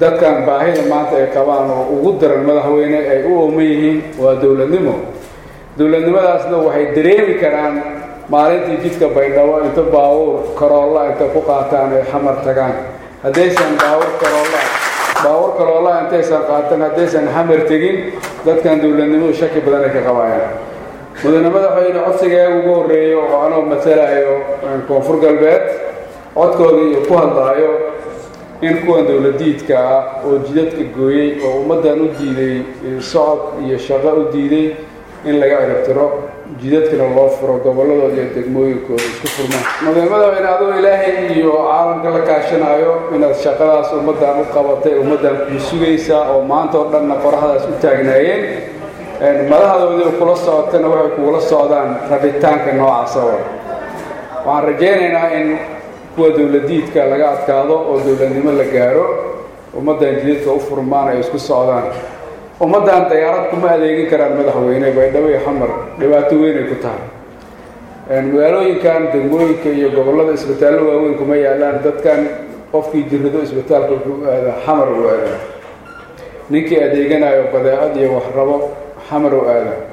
dadkan baahida maanta ay qabaan oo ugu daran madaxweyne ay u ooman yihiin waa dowladnimo dowladnimadaasna waxay dareemi karaan maalintii jidka baydhabo inta baabuur karoolla inta ku qaataan ay xamar tagaan haddaysan baabuur karoolla baabuur karoolla intaysan qaatan haddaysan xamar tegin dadkan dowladnimadu shaki badan ay ka qabaayaan mudane madaxweyne codsigeega ugu horreeyo oo anoo matalayo koonfur galbeed codkooda iyo ku hadlaayo in kuwan dowladiidka ah oo jidadka gooyey oo ummaddan u diiday socod iyo shaqo u diiday in laga ciribtiro jidadkana loo furo gobolladooda iyo degmooyinkooda isku furmaan mudane madaxweyne adoo ilaahay iyo caalamka la kaashanaayo inaad shaqadaas ummaddan u qabatay ummaddan kuu sugaysaa oo maanta oo dhanna qoraxdaas u taagnaayeen madaxdoodii kula socotana waxay kugula socdaan rabitaanka noocaasa oo waxaan rajaynaynaa in kuwa dowladiidka laga adkaado oo dowladnimo la gaaro ummaddan jidadka u furmaan ay isku socdaan ummaddan dayaarad kuma adeegin karaan madaxweyne baydhabo iyo xamar dhibaato weynay ku tahay magaalooyinkan degmooyinka iyo gobollada isbitaallo waaweyn kuma yaalaan dadkan qofkii jirrado isbitaalka wuxuu aadaa xamar u aadaa ninkii adeeganayo badeecad iyo wax rabo xamar u aadaa